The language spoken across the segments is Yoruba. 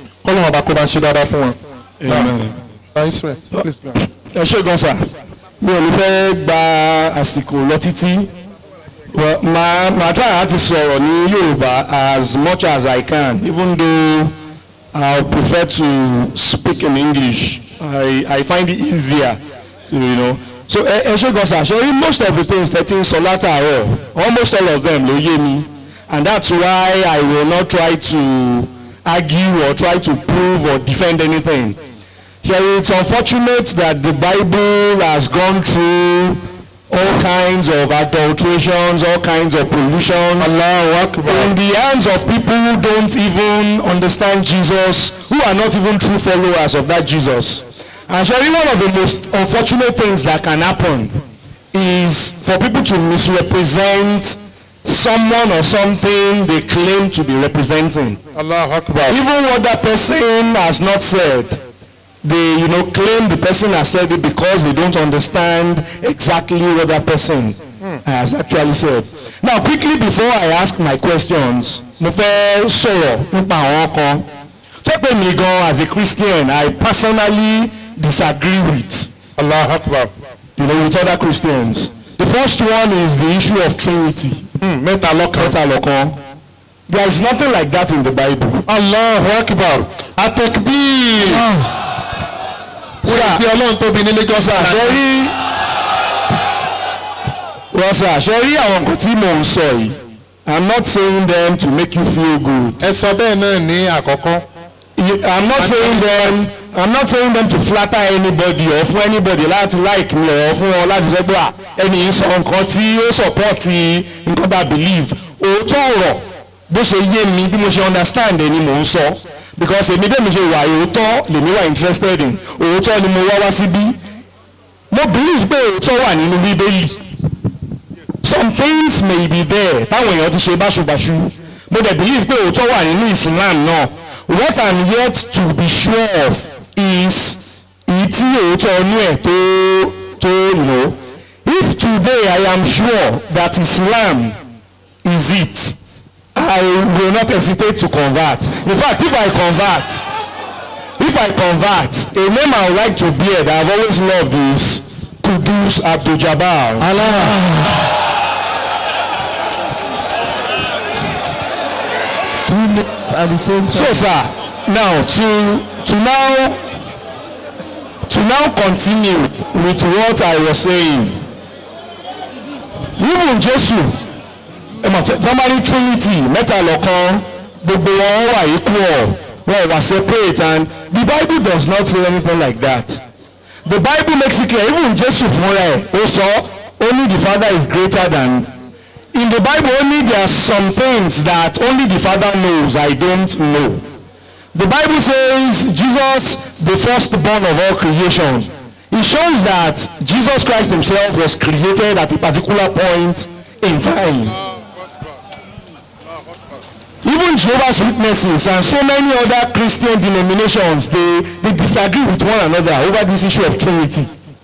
kọ́lọ́mù ọba kó bá ń ṣe dáadáa fún wọn. Amen. Now, Israel, please go. ẹ ṣe gan sa mi ò ní fẹ́ gba àsìkò lọ títí Well, màá màá try láti sọ̀rọ̀ ní Yorùbá as much as I can even though I prefer to speak in English I I find it easier to you know so ẹ ẹ ṣe gan sa ṣe rí most of the things that ń sọ látàárọ̀ almost all of them ló yé mi and that's why I will not try to argue or try to prove or defend anything. Here it's unfortunate that the Bible has gone through all kinds of adulterations, all kinds of pollutions in the hands of people who don't even understand Jesus, who are not even true followers of that Jesus. And Sherry, one of the most unfortunate things that can happen is for people to misrepresent someone or something they claim to be representing Allah Akbar. even what that person has not said they you know claim the person has said it because they don't understand exactly what that person has actually said now quickly before i ask my questions mo fẹ́ sọ̀rọ̀ nípa àwọn kan tó pè mí gan as a christian i personally disagree with Allah Akbar. you know with other christians the first one is the issue of trinity Hmm, Mẹ́ta lọ́kàn. mẹ́ta lọ́kan there is nothing like that in the bible Allah Akbar. Atekbir. Wúrà bí Ọlọ́run tóbi ní Lagos ṣe Island. rí wọ́n sà ṣe rí àwọn nǹkan tí mò ń sọ yìí i'm not saying them to make you feel good Ẹ sọ bẹ́ẹ̀ náà ní àkọ́kọ́. You- i'm not saying them i'm not saying them to flatter anybody or fún anybody láti like me or fún wọn láti sọ pé à ẹni yìí sọ nǹkan tí ó support nǹkan bá believe òótọ́ ọ̀rọ̀ bó ṣe yé mi bí mo ṣe understand ẹni mò ń sọ because èmi bẹ́ẹ̀ mi ṣe wà òótọ́ lèmi wà interested in òótọ́ ni mo wá wá síbí mo believe pé òótọ́ wà nínú bíbélì some things may be there táwọn èèyàn ti ṣe báṣubàṣu mo dẹ̀ believe pé òótọ́ wà nínú Islam náà what i'm yet to be sure of is èyí tí òótọ́ inú ẹ̀ tó tó you know if today i am sure that Islam is it i will not hesitate to convert in fact if i convert if i convert a name i would like to bear that i have always loved is Kudus Abdul-Jabbar. two names at the same so time. sir now to to now to now continue with what i was saying even jesu ẹmọ tọ́mọ́rí trinity mẹ́ta lọ́kan gbogbo wọn wà equal wọn wà separate and the bible does not say anything like that the bible makes it clear even jesu fúnra ẹ̀ ó sọ only the father is greater than in the bible only there are some things that only the father knows i don't know the bible says jesus the firstborn of all creation it shows that jesus christ himself was created at a particular point in time even jehovah's witnesses and so many other christian denominations they they disagree with one another over this issue of trinity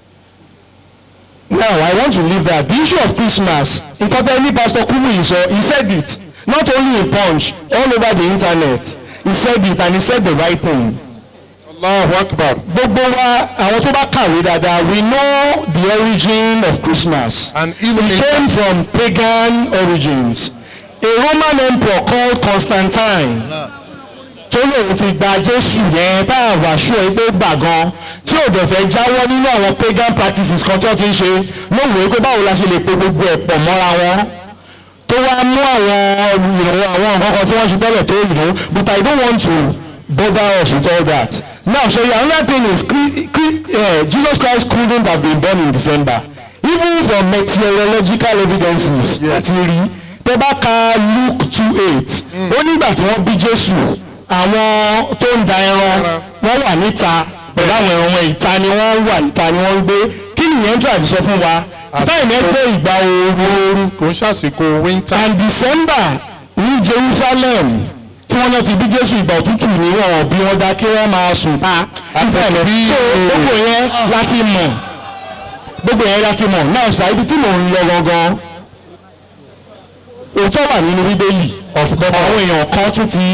now i want to leave that the issue of christmas nkan tẹ ní pastor kumu yìí sọ he said it not only in punch all over the internet he said it and he said the right thing Allahu Akbar. gbogbo wa àwọn tó bá kàwé dáadáa we know the origin of christmas And it even in came from pagan origins a roman emperor called constantine tó lóun ti gba jésù yẹn tá a wà ṣó ẹ pé gbà gan tí ò dẹ̀ fẹ́ jáwọ́ nínú àwọn pagan practices kan tí wọ́n ti ń ṣe lóun pé báwo la ṣe lè pe gbogbo ẹ̀ pọ̀ mọ́ra wọn tó wá mú àwọn ìrànwọ́ àwọn nǹkan kan tí wọ́n ṣe tẹ́lẹ̀ tó ìró but I don't want to bother us with all that now so yeah, another thing is Chri- Chri- uh, Jesus Christ couldn't have been born in December even from meteorological evidences láti rí tẹ́ bá ka Luke two eight ó nígbà tí wọ́n bí Jésù àwọn tó ń da ẹran wọ́n wà níta pẹ̀lú àwọn ẹran wọn ìta ni wọ́n wà ìta ni wọ́n ń gbé kí nìyẹn tó àti sọ fún wa táìmù ẹ jẹ́ ìgbà ooru kò ń ṣàsìkò winter. and December ní Jerusalem tí wọ́n náà ti bí Jésù ìgbà òtútù ní wọn bí wọ́n dá kí wọ́n máa sùn pa ìsàlẹ̀ bí- so gbogbo yẹn láti mọ̀ gbogbo yẹn láti mọ̀ náà ṣá ibi tí mò ń lọ gangan òótọ́ wà nínú bíbélì àwọn èèyàn kan tún ti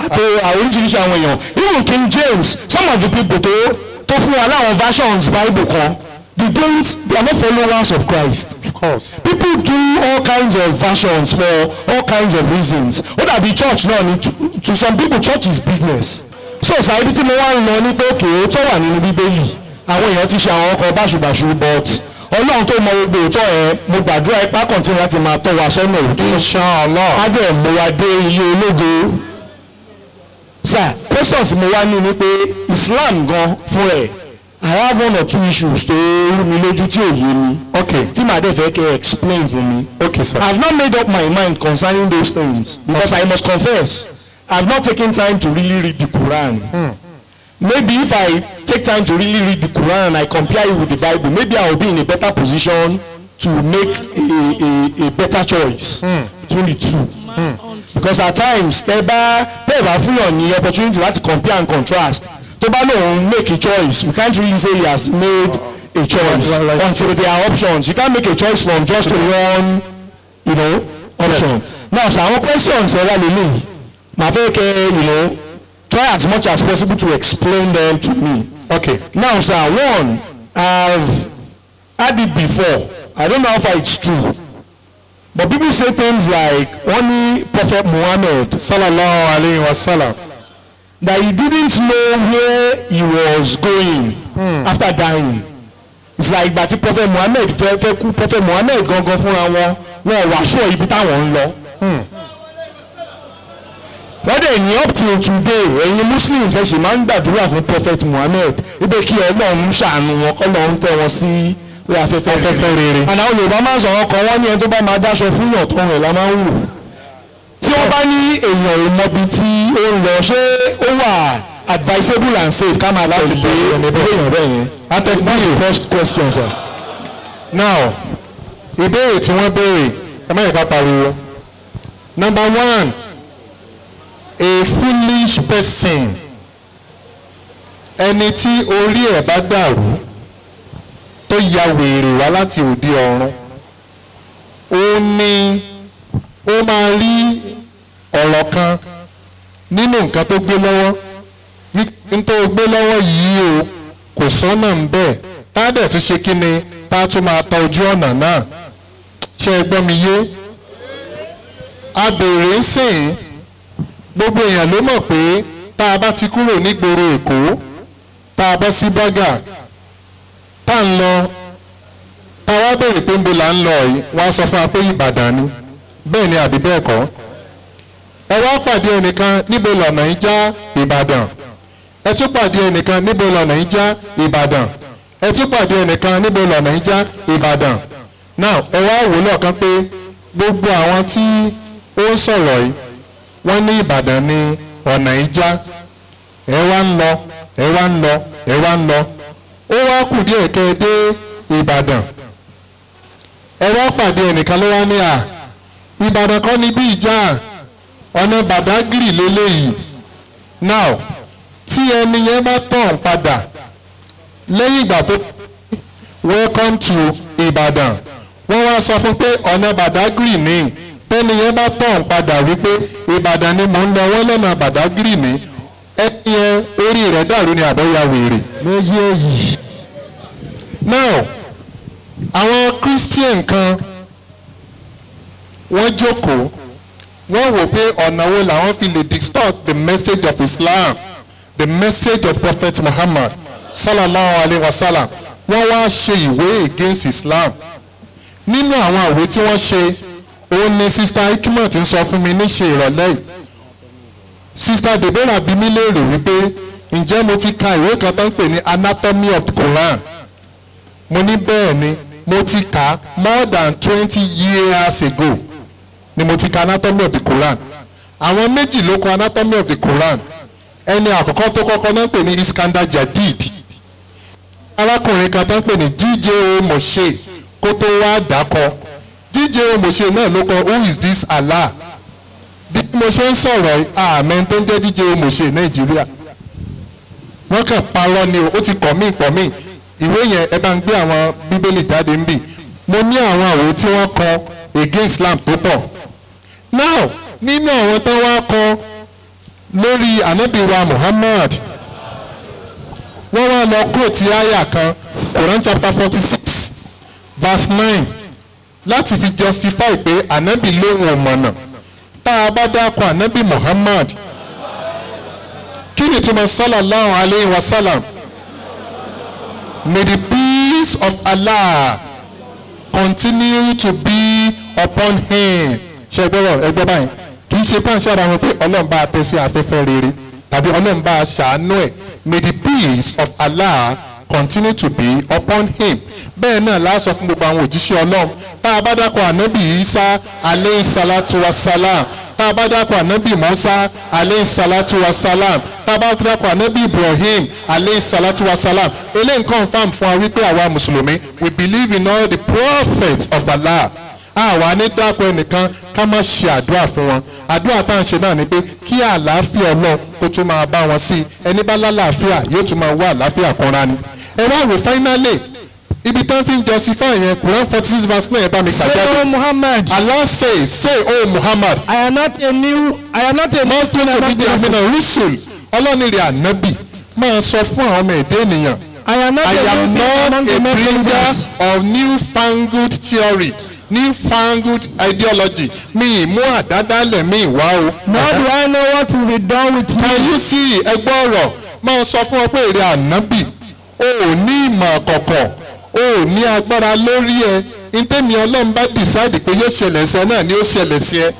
àti àwọn oríṣiríṣi àwọn èèyàn even King James some of the people tó tó fún wa láwọn versions bible kan they don't they are not followers of Christ of course. people do all kinds of versions for all kinds of reasons ó dàbí church náà ni to, to some people church is business so ṣàìbí tí mo wá ń lọ ní pé òkè ó tó wà nínú bíbélì àwọn èèyàn ti ṣe àwọn ọkọ̀ báṣubàṣu but ọlọ́run tó mọ gbogbo òótọ́ ẹ̀ mo gbàdúrà ipá kọ̀ǹtínú láti máa tọ́ wa sọ́nà òótọ́ inshallah. á dẹ̀ mo wá dé ilé ológo sir questions mo wá ní ni pé Islam gan fún ẹ̀ I have one or two issues tó rú mi lójú tí ò yé mi okay tí màá dẹ̀ fẹ́ kẹ́ ẹ explain fún mi. okay sir. I have not made up my mind concerning those things because I must confess I have not taken time to really read the Quran. Maybe if I take time to really read the Quran and I compare it with the Bible maybe I will be in a better position to make a a a better choice between the two. Because at times tẹ́ bá tẹ́ bá fún yàn ní opportunity láti compare and contrast tó bá lóun make a choice we can't really say he has made a choice Right, right, right. until there are options you can't make a choice from just one you know option now so àwọn questions ẹ wá lélẹ̀ màá fẹ́ kẹ́ you know try as much as possible to explain them to me okay now sir one i've had it before i don't know how far it's true but people say things like wọ́n ní prophet muhammad sallallahu alayhi wa sallam. that he didn't know where he was going hmm. after dying it's like ìgbà tí prophet muhammed fẹ́ fẹ́ kú prophet muhammed gangan fúnra wọn wọn ò wá sọ ibi táwọn ń lọ. wọ́n dẹ̀ ní up till today ẹ̀yin muslims ẹ̀ sì máa ń gbàdúrà fún prophet muhammed ibẹ̀ kí ọlọ́run ṣàánú wọn kọ́lọ́run tẹ́ wọn sí orí afẹ́fẹ́ Afẹ́fẹ́ rere. àná àwọn yorùbá máa ń sọ̀rọ̀ kan wọ́n ní ẹni tó bá máa dáṣọ fún yàn tó rẹ̀ la máa ń wò tí wọ́n bá ní èèyàn ò mọbi tí ó ń lọ ṣé ó wà advisable and safe ká máa láti dé ilé èèyàn bẹ́ẹ̀ yẹn. atẹ́gbọ́n yìí first question sir. now ìbéèrè tí wọ́n béèrè ẹ má yẹ ká pariwo number one a foolish person ẹni tí orí ẹ̀ bá dàrú tó ya wèrè wá láti òde ọ̀run ó ní ó máa rí ọ̀rọ̀ kan nínú nǹkan tó gbé lọ́wọ́ n tó gbé lọ́wọ́ yìí o kò sọ́nà ń bẹ̀ tá a dẹ̀ tún ṣe kí ni tá a tún máa tọ ojú ọ̀nà náà ṣé ẹ gbọ́ mi yé a béèrè ń sìn gbogbo èèyàn ló mọ̀ pé tá a bá ti kúrò nígboro èkó tá a bọ́ sí bọ́gà tá a ń lọ tá a wá béèrè pé ń bo là ń lọ yìí wọ́n á sọ fún wa pé ìbàdàn ni bẹ́ẹ̀ ni àbí bẹ́ẹ̀ kọ́ ẹ wá pàdé ẹnìkan níbo lọ́nà yìí já ìbàdàn ẹ tún pàdé ẹnìkan níbo lọ́nà yìí já ìbàdàn ẹ tún pàdé ẹnìkan níbo lọ́nà yìí já ìbàdàn now ẹ wá wò lọ́ọ̀kan pé gbogbo àwọn tí ó ń sọ̀rọ̀ yìí wọ́n ní ìbàdàn ní ọ̀nà yìí já ẹ wá ń lọ ẹ wá ń lọ ẹ wá ń lọ ó wá kù díẹ̀ kẹ́ ẹ dé ìbàdàn ẹ wá pàdé ẹnìkan ló wá ní à ìbàdàn kọ́ ni bí ìjà ọ̀nà bàdágìrì lélẹ́yìí now tí ẹni yẹn bá tàn padà lẹ́yìn ìgbà tó welcome to ìbàdàn wọ́n wá sọ fún pé ọ̀nà bàdágìrì ni tẹ́ni yẹn bá tàn padà wípé ìbàdàn ni mò ń lọ wọ́n lọ́nà bàdágìrì ni ẹni yẹn orí rẹ̀ dàrú ni àbẹ́yà wèrè. méjèèjì now àwọn christian kan wọ́n jókòó wọ́n wò pé ọ̀nà wo làwọn fi lè distort the message of islam the message of prophet muhammad sallallahu alayhi wa sallam wọ́n wá ṣe ìwé against islam nínú àwọn àwé tí wọ́n ṣe òun ni sista hikmat ń sọ fún mi níṣe ìrọ̀lẹ́ yìí sista deborah bí mi léèrè wípé ǹjẹ́ mo ti ka ìwé kan tó ń pè ní anatomy of the quran mo ní bẹ́ẹ̀ ni mo ti kà á more than twenty years ago ni mo ti ka anatomy of the quran àwọn méjì ló kọ anatomy of the quran ẹni àkọ́kọ́ tó kọ́kọ́ náà ń pè ní iskandar jadid arákùnrin kan tó ń pè ní djo moshe kó tó wá dákọ djo moshe náà ló kọ who is this allah bí mo ṣe ń sọ̀rọ̀ àmẹ́ tó ń jẹ́ djo moshe nàìjíríà wọ́n kàn parọ́ ni o ó ti kọ̀ mí pọ̀ mí ìwé yẹn ẹ bá ń gbé àwọn bíbélì jáde ń bì mo ní àwọn àwò tí wọ́n kọ against islam tó pọ̀ now nínú àwọn tó wá kọ lórí ànábì wa muhammad wọ́n wá lọ kóòtù àyà kan quran chapter forty six verse nine láti fi justify pé ànábì lóhùn ọ̀mọ̀nà tá a bá dákọ̀ ànábì muhammad kí ni túmọ̀ sallallahu alayhi wa sallam may the peace of allah continue to be upon him ṣe gbọ́dọ̀ ẹgbẹ́ báyìí kì í ṣe pàṣẹ ara wọn pé ọlọ́run bá a tẹ́ sí afẹ́fẹ́ rere tàbí ọlọ́run bá a ṣàánú ẹ̀ may the peace of allah continue to be upon him bẹ́ẹ̀ náà la sọ fún gbogbo àwọn òjíṣẹ́ ọlọ́run tá a bá dákọ̀ ànábì isa aleyhi salatu wa salam tá a bá dákọ̀ ànábì musa aleyhi salatu wa salam tá a bá dákọ̀ ànábì ibrahim aleyhi salatu wa salam eléyìí confam fún wa wípé àwa mùsùlùmí we believe in all the prophets of allah àwa ní dákọ̀ ẹnìkan ká má ṣe àdúrà fún wọn àdúrà tá à ń ṣe náà ni pé kí àlàáfíà ọlọ́run kó tún máa bá wọn sí ẹni bá lálàáfíà yóò tún máa wá àlàáfíà kanra ni ẹ wá wò finally ibi tán fi ń justify yẹn Quran forty six verse nine bá mi kà Say, jáde O Muhammad, Allah say say oh Muhammad I am not a new, I am not a new not thing to be among the the amina rusul ọlọ́nìrì ànábì máa sọ fún àwọn ọmọ èdè ènìyàn I am not I a am new thing not among a the bringer messengers. of newfangled theory newfangled ideology mi ì mú àdádálẹ̀ mi ì wá o. Nor do I know what will be done with me. Can you see ẹgbẹ́ ọ̀rọ̀ máa sọ fún ọ pé èrè ànábì o ò ní ìmọ̀ kọ̀kọ̀ o ò ní agbára lórí ẹ ntẹ́mi ọlọ́run bá decide pé yóò ṣẹlẹ̀ sí ẹ náà ni ó ṣẹlẹ̀ sí ẹ.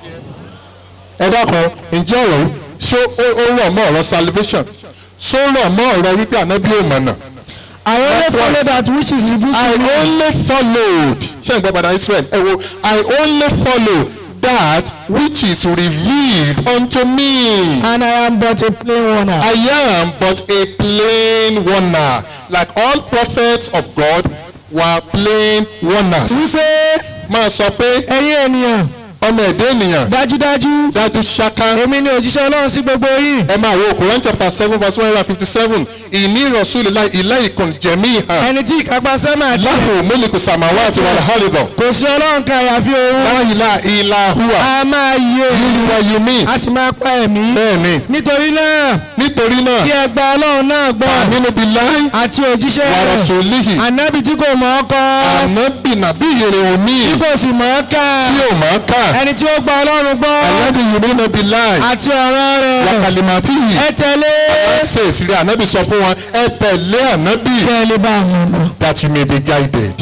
ẹ dákan ǹjẹ́ ọ̀rọ̀ yìí ṣó ó ó rọ̀ mọ́ ọ̀rọ̀ salvation ṣó rọ̀ mọ́ ọ̀rọ̀ wípé ànábì ò mọ̀nà. I only That's follow right. that which is revealed I to me. only followed ṣé n gbọ́ padà Israel ẹ wo I only follow that which is revealed unto me. And I am but a plain warner. I am but a plain warner. Like all prophets of God were plain warners. Wípé Máa sọ pé ẹ̀yin ènìyàn ọmọ ẹ̀dá ènìyàn dájúdájú dájú ṣáká. èmi ni òjíṣẹ́ Ọlọ́run sí gbogbo yín. Ẹ máa wo Quran chapter seven verse one hundred and fifty seven. Ìní ìrọ̀sùn ilé ìkùn jẹ̀mí hàn. Ẹni tí ìkápá sẹ́mà àti Láhùn mílíkù sàmáwá àti wàlá hálìdọ̀. kò sí Ọlọ́run kan àyàfi òun. Láyìlá ìlà hùwà. A máa yé Yúlúwa you meet. a sì máa pa ẹ̀mí. Bẹ́ẹ̀ni, Nítorí náà nítorí kí náà, ẹ gba Ọlọ́run náà gbọ́ àmínú bíi láì àti òjíṣẹ́ wàrà rẹ̀. sòlíhì. Ànábì tí kò mọ̀ ọ́ kọ́ Ànábì nàbí ìyèrè òmí tí kò sì mọ̀ ọ́ kà. tí ò máa kà. Ẹni tí ó gba Ọlọ́run gbọ́ Ànábì yìí bíi láì. àti ọ̀rọ̀ rẹ̀. wakalimati yìí Ẹ tẹ̀lé. ṣe ìsìrí ànábì sọ fún wọn ẹ tẹ̀lé ànábì Kẹ́ ẹ lè bá a mọ̀ náà. that you may be guided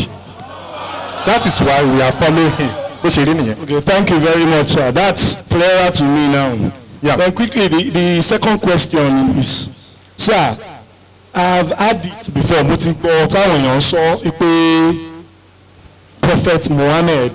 that is why we are following him ó ṣe rí nìyẹn. Okay, thank you very much, sir. That's clearer to me now. Yeah. Then quickly, the, the second question is, sir, I've had it before. Mo ti gbọ́ táwọn èèyàn sọ pé Prophet Muhammad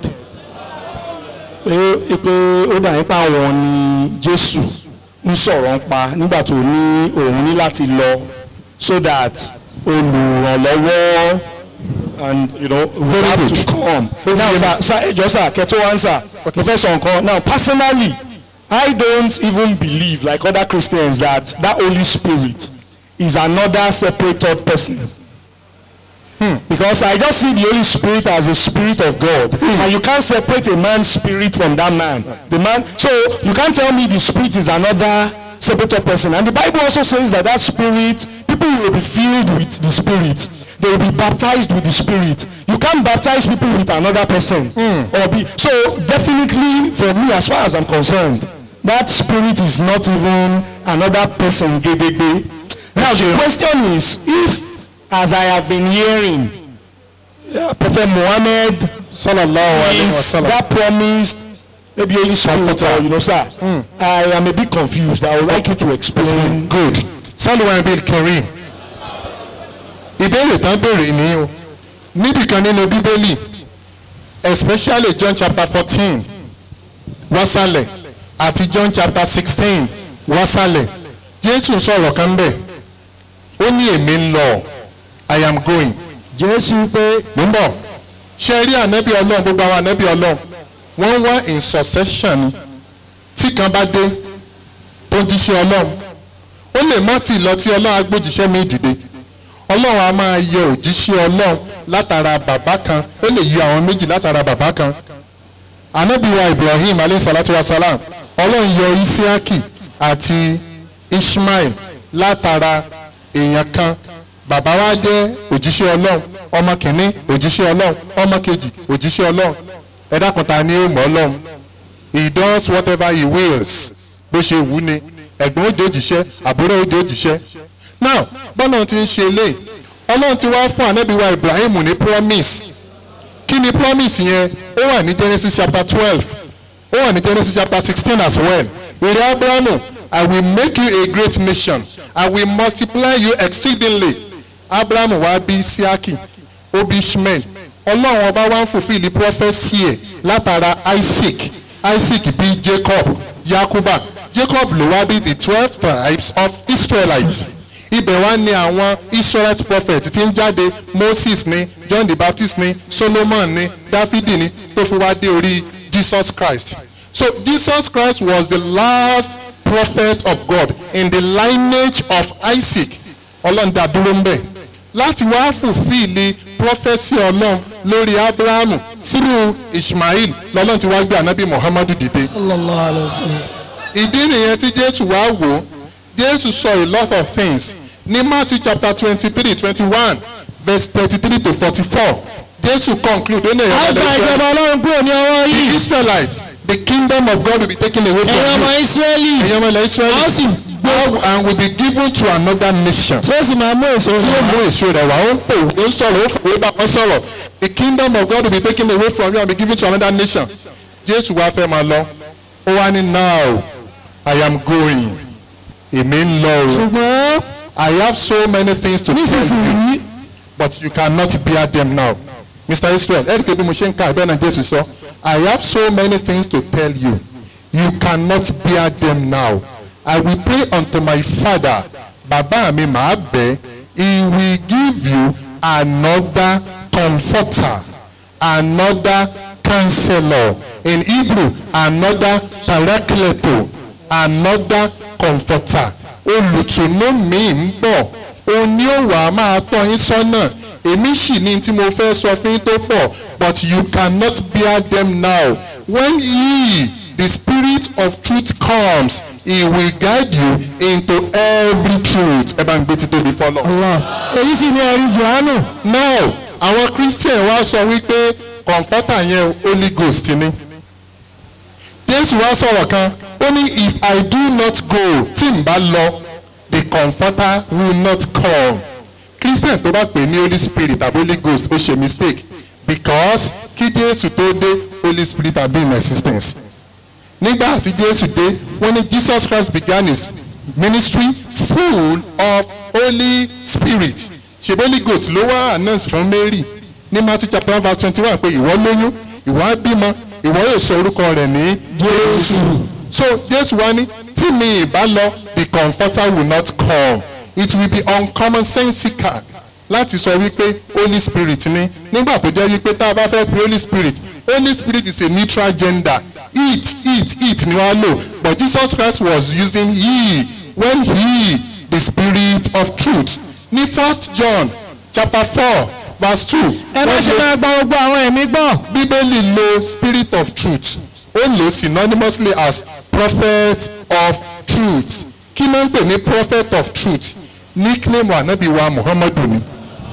pé pé ó dà nípa àwọn ni Jésù ń sọ̀rọ̀ ń pa nígbà tó ní òun ní láti lọ so that olùrànlọ́wọ́ and you know we Very have good. to come. now sir sir ẹjọ sir kẹtọ answer mo fẹ́ sọ nǹkan now personally I don't even believe like other Christians that that Holy Spirit is another separate third person. Because I just see the Holy Spirit as a spirit of God. And you can't separate a man's spirit from that man. The man, so you can't tell me the spirit is another separate person. And the Bible also says that that spirit, people will be filled with the spirit. They will be baptized with the spirit. You can't baptize people with another person. Or be, so definitely for me, as far as I'm concerned, that spirit is not even another person. Gedegbe. Now the question is, if as I have been hearing, uh, Prophet Muhammad sallallahu alayhi wa is sallam. that promised maybe Holy Spirit or you know sir, I am a bit confused. I would like you to explain. good salwan bil kareem ìbéèrè tán béèrè ní o níbìkan nínú bíbélì especially John chapter fourteen wásálẹ̀ àti John chapter sixteen wásálẹ̀ Jésù sọ̀rọ̀ kan bẹ̀ ó ní èmi ń lọ I am going Jésù pé mo ń bọ̀ ṣe rí ànábì ọlọ́run gbogbo àwọn ànábì ọlọ́run wọ́n wá in succession ni tí kan bá dé tó ń jíṣẹ́ ọlọ́run ó lè má tì lọ tí ọlọ́run agbójíṣẹ́ mi dìde ọlọ́run a máa yọ òjíṣẹ́ ọlọ́run látara bàbá kan ó lè yọ àwọn méjì látara bàbá kan ànábì wa Ibrahim alayhi salatu wa salam ọlọ́run yọ Isiaki àti ishmael látara èèyàn kan bàbá wa jẹ́ òjíṣẹ́ ọlọ́run ọmọ kìíní òjíṣẹ́ ọlọ́run ọmọ kejì òjíṣẹ́ ọlọ́run ẹ dákun ta ni ó mọ̀ ọlọ́run he does whatever he wills bó ṣe wù ni ẹ̀gbọ́n ó di òjíṣẹ́ àbúrò ó di òjíṣẹ́ now bọ́lá ti ń ṣe eléyìí ọlọ́run ti wá fún ànábìwá ibrahim ní promise kí ni promise yẹn ó wà ní genesis chapter twelve ó wà ní genesis chapter sixteen as well èrè abrahamu i will make you a great nation i will multiply you exceedingly abrahamu wá bí siaki ó bí ishmael ọlọ́run ọba wá ń fulfill prophesy ẹ̀ látara isaac isaac bí jacob yakuba jacob ló wá bí the twelve tribes of israelites ibẹ̀ wá ní àwọn israelite prophet tí ń jáde moses ní john the baptist ní solomon ní dáfídì ní tó fi wá dé orí jesus christ so jesus christ was the last prophet of god in the lineage of isaac ọlọ́run dá dúró ń bẹ̀ láti wá fùfíìlì prọfẹ́sì ọlọ́run lórí abrahamu through ishmael lọ́lọ́run ti wá gbé anabi muhammadu dìde sallallahu alayhi wa sallam. ìdí nìyẹn tí jésù wá wò ó jésù sọ a lot of things ní matthew chapter twenty-three twenty-one verse thirty-three to forty-four jésù conclude ó ní a èèyàn gba ọmọdé ìjọba ọlọ́run kúrò ní ọwọ́ the yìí israelites the kingdom of God will be taken away from ẹ̀yin ọmọ you ìsírẹ́lì ẹ̀yin ọmọ ilẹ̀ a ó israeli sì gbé and will be given to another nation tí ó sì máa mú èso tí ó rẹ̀ mú èso rẹ̀ wá ó ń pè ó ń sọ̀rọ̀ ó fòwé bá wọn sọ̀rọ̀ the kingdom of God will be taken away from you and be given to another nation jésù wá fẹ́ máa lọ ó wá ní now I am going èmi ń lọ o ṣùgbọ́n I have so many things to tell you nísinsìnyí but you cannot bear them now Mr. Israel ẹ̀rí pé bí mo ṣe ń ka ẹ̀bẹ́ náà jésù sọ I have so many things to tell you you cannot bear them now I will pray unto my father bàbá mi màá bẹ̀ he will give you another comforter another counselor in Hebrew another paracleto another comforter olùtùnú mi ń bọ̀ òun ni ó wàá máa tọ́ yín sọ́nà èmi sì ní tí mo fẹ́ sọ fún yín tó pọ̀ but you cannot bear them now when he the spirit of truth comes he will guide you into every truth ẹ bá ń gbé títóbi fọlọ. Allah èyí sì ni ẹ̀rí johannu now àwọn christian wá sọ wípé comforter yẹn holy ghost ni jésù wá sọ̀rọ̀ kan ó ní if i do not go tí n bá lọ the comforter will not come christian tó bá pè ní holy spirit tàbí holy ghost ó ṣe mistake because kí jésù tó dé holy spirit have been in existence nígbà tí jésù dé wọ́n ní jesus christ began his ministry full of holy spirit ṣèbí holy ghost ló wá announce fún mary ní matthew chapter one verse twenty-one pé ìwọ lóyún ìwọ á bímọ ìwọ yóò sọ orúkọ rẹ̀ ní jésù so jésù wá ní tí mi ìbá lọ the comforter will not come it will be uncommonsensical láti sọ wípé holy spirit ni nígbà tó jẹ́ wípé tá a bá fẹ́ pe holy spirit holy spirit is a neutral gender it it it ni wọ́n á lò but jesus christ was using he when he the spirit of truth ní first john chapter four verse two ẹ má ṣe máa gba gbogbo àwọn ẹ̀mí gbọ́ bíbélì lo spirit of truth ó lò ó synonymously as prophet of truth kí ló ń pè ní prophet of truth nickname anabi wa muhammadu ni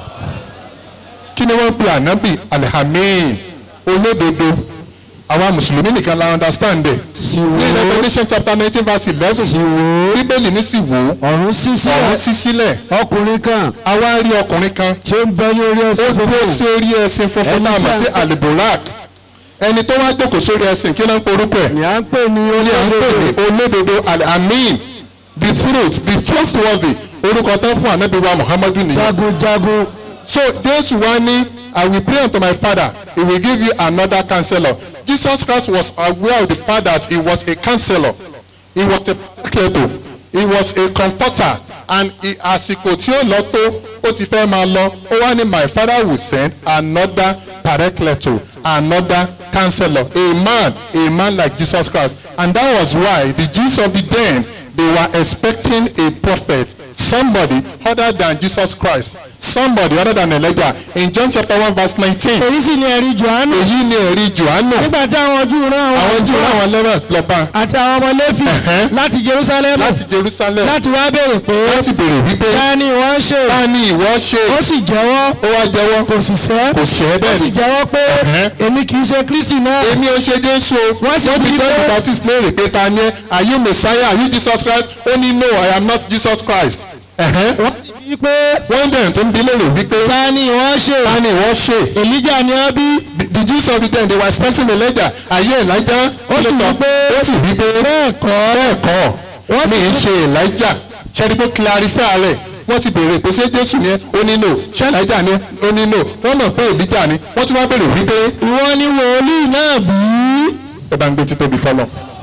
kí ni wọ́n ń pè anabi alhamin olódodo àwa mùsùlùmí nìkan la understand ẹ̀ ní revolution chapter nineteen verse eleven bíbélì ní sì wò ó ọ̀run sí ọ̀run sílẹ̀ sí sílẹ̀ ọkùnrin kan àwa rí ọkùnrin kan tí ó ń bẹ ní orí ó ẹsẹ̀ dúró fúnfún sí orí ẹṣin funfun Ẹni náà tí mọ̀ a ń sí pè- alibolak ẹni tó wá jókòó sórí ẹṣin kí ló ń porúkọ ẹ̀ ni à ń pè ní ní à ń pè ní olódodo olódodo alamin the truth the trustworthy orúkọ tó fún anabi wa muhammadu nìyẹn jagunjagun so jésù wá ní i will pray unto my father he will give you another counselor jesus christ was aware of the fact that he was a counselor he was a paracleto he was a comforter and he àsìkò tí ó lọ tó ó ti fẹ́ máa lọ ó wá ní my father will send another paracleto another counselor a man a man like jesus christ and that was why the jews of the den they were expecting a prophet somebody other than jesus christ somebody other than Elijah in John chapter one verse nineteen èyí sì ni ẹ̀rí johannu èyí ni ẹ̀rí Jòhánù nígbà tí àwọn Júù rán àwọn àwọn Júù àlùfáà láwọn lẹ́rọ̀ lọ́ba àti àwọn ọmọ Léfì Ẹ̀hẹ́. láti Jerusalem láti Jerusalem láti wá béèrè pé láti béèrè wípé ta ni wọ́n ṣe ta ni ìwọ ṣe ó sì jẹ́wọ́ ó wá jẹ́wọ́ kò sì sẹ́ kò ṣẹ́ ó bẹ́ẹ̀ sì ni jẹ́wọ́ pé Ẹ̀hẹ́. èmi kì í ṣe Kristi náà èmi ò ṣe Jésù o Wọ́n sì wọ́n bí bí John the pé- Baptist léèrè pé ta ni ẹ́ are you Messiah are you Jesus Christ ó ní no I am not Jesus Christ Ẹ̀hẹ́. wọ́n sì bí pé wọ́n bẹ̀rẹ̀ tó ń bi léèrè wípé ta ni wọ́n ṣe ta ni ìwọ ṣe Èlíjà ni wọ́n bí The- the Jews of the time they were expecting Elijah ayé Elijah Ó sì wí pé- ó sì wí pé bẹ́ẹ̀ kọ́ bẹ́ẹ̀ kọ́ Wọ́n sì mi ń wí- ṣe Elijah ṣẹ́ni pé clarify rẹ̀ wọ́n ti béèrè pé ṣé Jésù ni ẹ́ ó ní no ṣé Elijah ni ẹ́ ó ní no wọ́n mọ̀ pé Elijah ni wọ́n tún wá béèrè wípé ìwọ ni wòlíì náà bí ẹ bá ń gbé títóbi fọlọ́.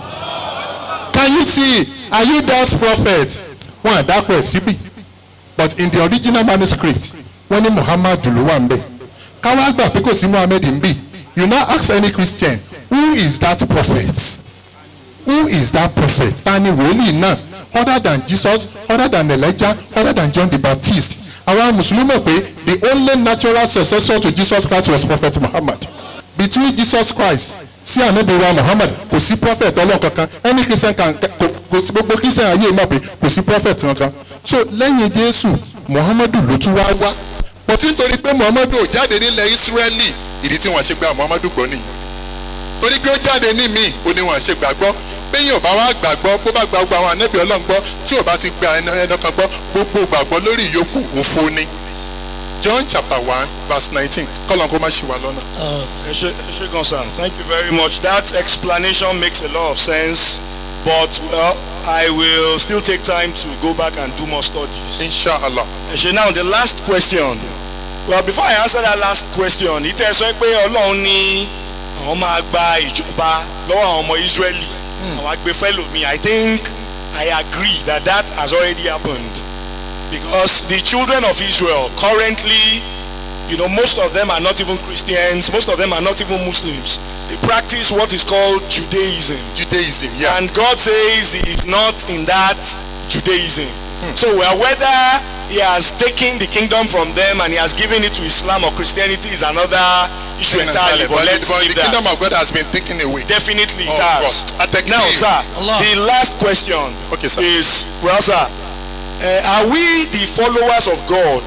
Can you see are you that prophet? Wọ́n àdàpọ̀ ẹ̀ síbì but in the original manuscript wọ́n ní Muhammad ló wà ń bẹ̀. Káwá gbà pé kò sí Muhammad ń bì. You now ask any Christian who is that prophet? Who is that prophet? Ta ni wòlíì náà other than Jesus other than Elijah other than John the Baptist? Àwọn Mùsùlùmí mọ̀ pé the only natural successor to Jesus Christ was Prophet Muhammad between Jesus Christ sí ànábì wa Muhammad kò sí prophet ọlọ́run kankan any Christian kan kò kò sí gbogbo Christian ayé mọ̀ pé kò sí prophet kankan so lẹ́yìn Jésù Muhammadu ló tún wá wá but nítorí pé Muhammadu ò jáde nílẹ̀ Ísírẹ́lì ìdí tí wọ́n ṣe gba Muhammadu gbọ́ nìyí torí pé ó jáde ní míì ó ní wọ́n ṣe gbàgbọ́ péyìn ò bá wá gbàgbọ́ bó bá gba gbogbo àwọn ànábì ọlọ́run gbọ́ tí ò bá ti gba ẹnà ẹnà kan gbọ́ gbogbo gbàgbọ́ lórí ìyókù òfo ni John chapter one verse nineteen kọ́lọ́n kó má ṣì wá lọ́nà. Eshegon-san, thank you very much. That explanation makes a lot of sense, but well, I will still take time to go back and do more studies. inshallah. Eshe, now the last question. Well, before I answer that last question, it is sọ pé Ọlọ́run ní àwọn máa gba ìjọba lọ́wọ́ àwọn ọmọ Israeli. Àwọn agbèfẹ́lòmí. I think I agree that that has already happened. Because the children of Israel currently you know, most of them are not even Christians, most of them are not even Muslims. They practice what is called Judaism. Judaism, yeah. And God says he is not in that Judaism. So well, whether he has taken the kingdom from them and he has given it to Islam or Christianity is another issue entirely. But let's but leave the kingdom that. of God has been taken away. Definitely it Of has. course. Atakbir. Now, sir, the last question Okay, sir. is, well, sir, uh, are we the followers of God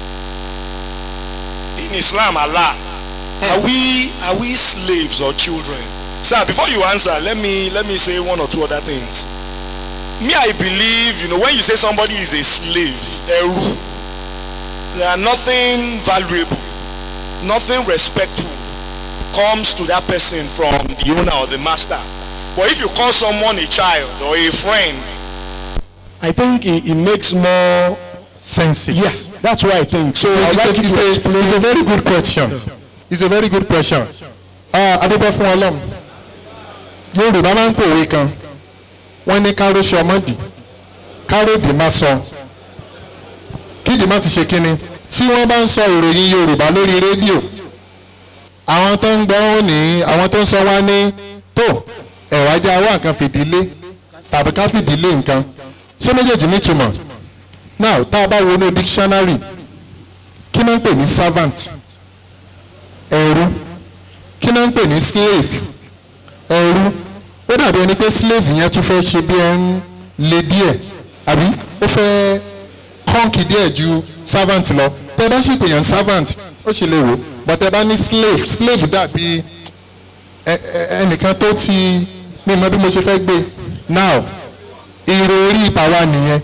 in Islam, Allah? Are we are we slaves or children? Sir, before you answer, let me let me say one or two other things. Me, I believe, you know, when you say somebody is a slave, eru, there are nothing valuable, nothing respectful comes to that person from the owner or the master. But if you call someone a child or a friend, I think it, it makes more Senses. yeah that's what I think so I would it's, like a, you it's, to a, explain it's a very good question. It's a very good question. Ah, Adébọ̀ fún Ọlọ́run. Yorùbá máa ń pòwe kan. Wọ́n ní káró ṣe ọmọdì. Káròdì má sọ. Kídì má ti ṣe kínni. Tí wọ́n bá ń sọ ìròyìn Yorùbá lórí rédíò. Àwọn tó ń gbọ́ ó ní àwọn tó ń sọ wá ní tó ẹ̀wá jẹ́ awọ́ nǹkan fìdílé tàbí ká fìdílé nǹkan. Ṣé méjèèjì nítumọ̀? Now tá a bá wo inú dictionary kí náà ń pè ní servant ẹrú kí náà ń pè ní slave ẹrú ó dàbí ẹni pé slave yẹn tún fẹ́ ṣe bí ẹ ń le díẹ̀ àbí ó fẹ́ kọ́ǹkì díẹ̀ ju servant lọ tẹ́ bá sì pèyàn servant ó sì lè wò but tẹ́ bá ní slave slave dàbí ẹ- ẹ- ẹnìkan tó ti mi mọ bí mo ṣe fẹ́ gbé now ìròrí tàwa nìyẹn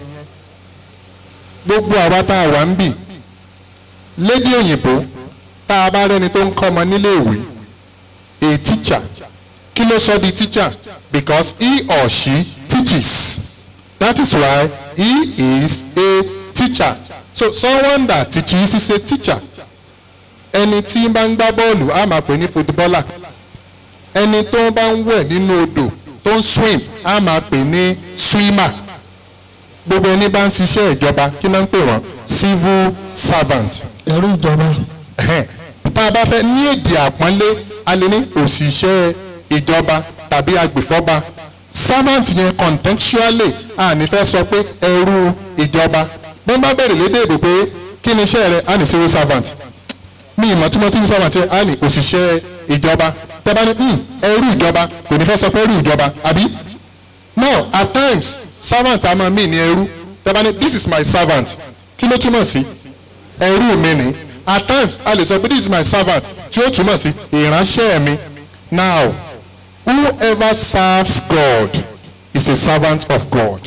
gbogbo àwa tá a wà ń bì lédè òyìnbó tá a bá rẹni tó ń kọ́ ọmọ nílé ìwé a teacher kí ló sọ di teacher because he or she teaches that is why he is a teacher so someone that teaches is a teacher ẹni tí bá ń gbá bọ́ọ̀lù á máa pè ní footballer ẹni tó bá ń wẹ̀ nínú odò tó ń swim á máa pè ní swimmer gbogbo ẹni bá ń ṣiṣẹ́ ìjọba kí ló ń pè wọ́n civil servant ẹrú ìjọba Ẹhẹ́n. tá a bá fẹ́ ní èdè àpọ́nlé a lè ní òṣìṣẹ́ ìjọba tàbí agbèfọ́ba servant yẹn contextually a ní fẹ́ sọ pé ẹrú ìjọba bí wọ́n bá bẹ̀rẹ̀ lédè èdè pé kí kí ni iṣẹ́ rẹ á ní civil servant mi ìmọ̀ túmọ̀ civil servant yẹ á ní òṣìṣẹ́ ìjọba tẹ́bá ní "Hmm, ẹrú ìjọba kò ní fẹ́ sọ pé ẹrú ìjọba àbí now at times servant a máa mí ní ẹrú tẹ́bá ní this is my servant kí ló túmọ̀ sí ẹrú mi ni at times a lè sọ pé this is my servant tí ó túmọ̀ sí ìránṣẹ́ mi now whoever serves God is a servant of God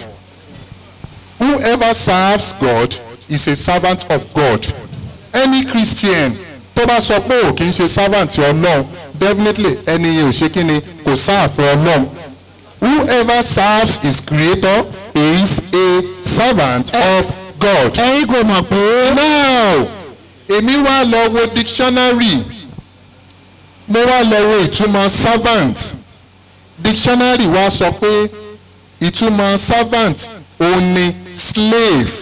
whoever serves God is a servant of God any Christian tó bá sọ pé ò kì í ṣe servant ọlọ́run definitely ẹni yẹn ò ṣe kí ni kò sáàfin ọlọ́run whoever serves his creator is a servant of God. ẹ̀yin kò mọ̀ pé now èmi wá lọ wo dictionary mo wá lọ wo ìtumọ̀ servant dictionary wa sọ pé ìtumọ̀ servant òun ni slave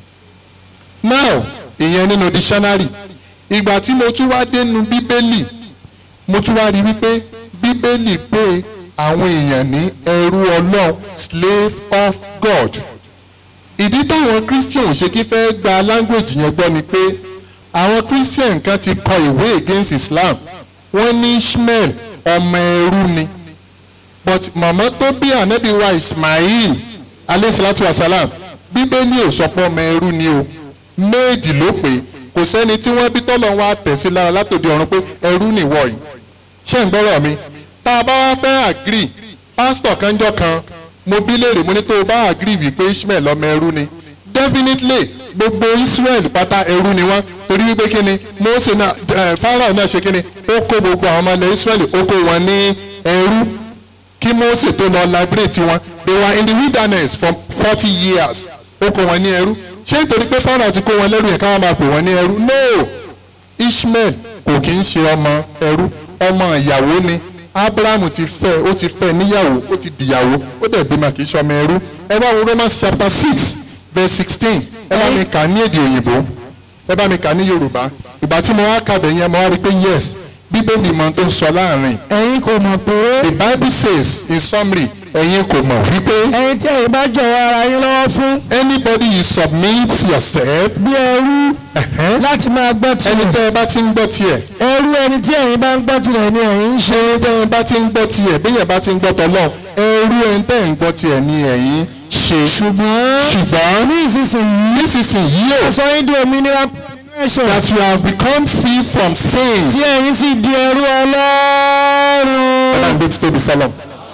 now ìyẹn nínú dictionary ìgbà tí mo tún wá dénú bíbélì mo tún wá rí wípé bíbélì pé àwọn èèyàn ní ẹrú ọlọ́run slave of God ìdí táwọn christian ò ṣe kí fẹ́ gba language yẹn gbọ́ ni pé àwọn christian kan ti kọ ìwé against islam wọ́n ní ishmael ọmọ ẹrú ni but màmá tó bí ànábì wa ismail aleyhisalatu wasalam bíbélì ò sọ pé ọmọ ẹrú ni o méèdì ló pé kò sẹ́ni tí wọ́n bí tọ́lọ̀ wá tẹ̀sí lára látòdì ọ̀run pé ẹrú nìwọ yìí ṣé ń gbọ́rọ̀ mi tá a bá wá fẹ́ agree pásítọ̀ kanjọ́ kan mo bí léèrè mo ní tó o bá agree wípé ishmael ọmọ ẹrú ni definitely gbogbo israel pátá ẹrú ni wọ́n torí wípé kí ni mose náà ẹ pharaoh náà ṣe kí ni ó kó gbogbo àwọn ọmọ ilẹ̀ israel ó kó wọn ní ẹrú kí mose tó lọ liberate wọn they were in the wilderness for forty years ó kó wọn ní ẹrú ṣé nítorí pé pharaoh ti kó wọn lẹ́rú yẹn káwọn máa pè wọ́n ní ẹrú no ishmael kò kí ń ṣe ọmọ ẹrú ọmọ ìyàwó ni abraham ti fẹ́ ó ti fẹ́ níyàwó ó ti dìyàwó ó dẹ̀ bímọ kì í ṣọmọ ẹrú ẹ bá wo romans chapter six verse sixteen ẹ bá mi kà ní èdè òyìnbó ẹ bá mi kà ní yorùbá ìgbà tí mo wá kàbẹ̀ yẹn mo wá rí i pé yes bíbélì mọ tó ń sọ láàrin ẹ̀yin kò mọ̀ pé the bible says in summary ẹ̀yin kò mọ̀ wípé ẹ̀yin tí ẹ̀yin bá jọ̀wọ́ ara yín lọ́wọ́ fún anybody you submit yourself bí ẹrú ẹ̀hẹ́n, láti máa gbọ́ ẹni tirẹ̀ tẹ́ ẹ bá ti ń gbọ́ tiẹ̀ ẹrú ẹni tí ẹ̀yin bá ń gbọ́ tirẹ̀ ni ẹ̀yin ń ṣe ẹni tẹ́ ẹ bá ti ń gbọ́ tiẹ̀ bí yẹn bá ti ń gbọ́ tọ́lọ́ ẹrú ẹni tẹ́ ẹ ń gbọ́ tiẹ̀ ni ẹ̀yin ṣe ṣùgbọ́n ṣùgbọ́n ní ìsinsìnyí nísinsìnyí o sọ yín di òmìnira nínú ẹ̀ṣẹ̀ that you have become free from sins. tí ẹ̀yin sì di ẹrú ọlọ́run. Ọlọ́run gbé ti tóbi fọlọ́.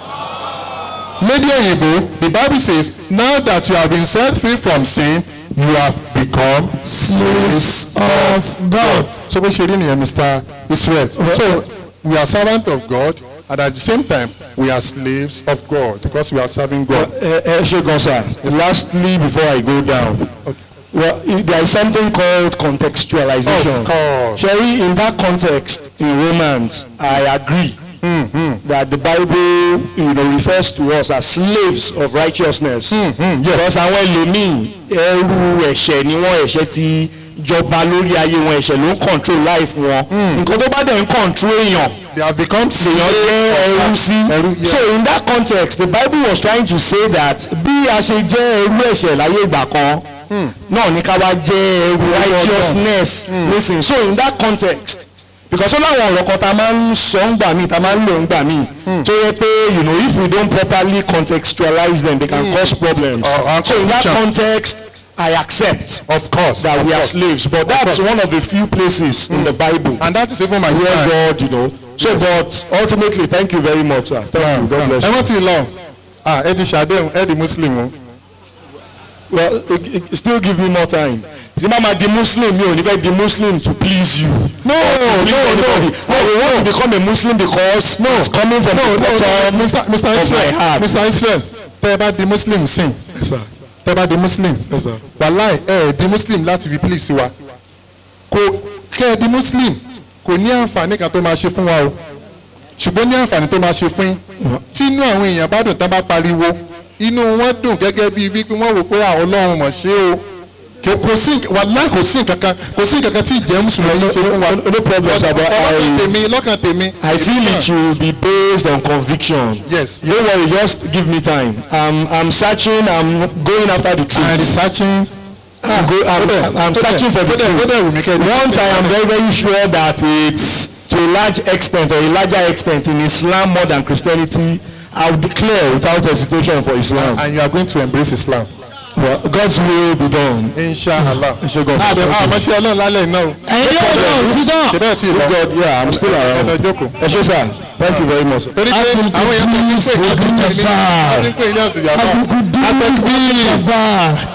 Lédè òyìnbó the bible says now that you have been set free from sin you have become slaves of God. so bó ṣe rí nìyẹn Mr. Israel so we are servants of God and at the same time we are slaves of God because we are serving God. ẹ ẹ ṣe gan sir lastly before i go down well i- there is something called contextualization Of course. Sherry, in that context in romans i agree that the bible you know, refers to us as slaves of righteousness yes. because àwọn ẹlòmíì ẹrú ẹ̀ṣẹ̀ ni wọ́n ẹ̀ṣẹ̀ ti jọba lórí ayé wọn ẹ̀ṣẹ̀ ló ń control life wọn nǹkan tó bá dẹ̀ ń control èèyàn they have become èèyàn jẹ́ ẹrú sí. ẹrú yeah. so in that context the bible was trying to say that bí a ṣe jẹ́ ẹrú ẹ̀ṣẹ̀ láyé ìgbà kan náà ní ká wá jẹ́ ẹrú righteousness listen so in that context because ó láwọn ọ̀rọ̀ kan tá a máa ń sọ ń gbà míì tá a máa ń lò ń gbà míì tó yẹ pé you know if we don't properly contextualize them they can cause problems Or- or so in that confusion. context I accept of course that of we are course. slaves but that's course. one of the few places in the bible and that is even my where stand. God, you know. So, but ultimately, thank you very much, sir. Thank you. God bless ẹ you. wọ́n ti lọ ah ẹ ti ṣàdéhùn ẹ di muslim o. Well, it, it, still give me more time. The mama, the Muslim, mi ò ní fẹ́ di Muslim to please you. no To please no no anybody. I will want to become a Muslim because no, it's coming from no the no no bottom mr mr of my israel heart. mr israel tẹ ẹ bá di muslim sìn Yes, sir. tẹ ẹ bá di muslim Yes, sir. wàláì ẹ ẹ di muslim láti fi please wa kò kẹ ẹ di muslim kò ní àǹfààní kan tó máa ṣe fún wa o ṣùgbọ́n ní àǹfààní tó máa ṣe fún yín tí inú àwọn èèyàn bá dùn tán bá pariwo inú wọn dùn gẹ́gẹ́ bíi wípé wọ́n wò pé àwọn ọlọ́run mọ̀ ṣe o kò kò sí wàláì kò sí nǹkan kan kò sí nǹkan kan tí ìjẹ́ mùsùlùmí ṣe fún wa No, no problem, sir, but lọ́kàn I- tèmi lọ́kàn tèmi I feel it should be based on conviction. yes Don't worry, just give me time. I'm, I'm searching, I'm going after the and truth. researching I'm, go, I'm, I'm, I'm searching for the ó dẹ̀ truth. wù mí kẹ́ ẹ Once I am very very sure that it's to a large extent or a larger extent in Islam more than Christianity, I will declare without hesitation for Islam. and you are going to embrace Islam. Well, God's will be done. inshallah. ṣe God. àbẹ̀ àmọ́ ṣe ọlọ́run lálẹ́ iná o. ẹ̀yin yóò lọ òtítọ́ ṣe bẹ́ẹ̀ tí ì lọ. God, yeah, I'm still ẹ lọ around. jókòó. Ẹ ṣé sir, thank you very much. torí pé Abdul àwọn èèyàn tó ti ń pè ní Qudus ọdún ní Jabbar. ọdún pè ní ọdún jàmbá. Abdul Qudus Jabbar.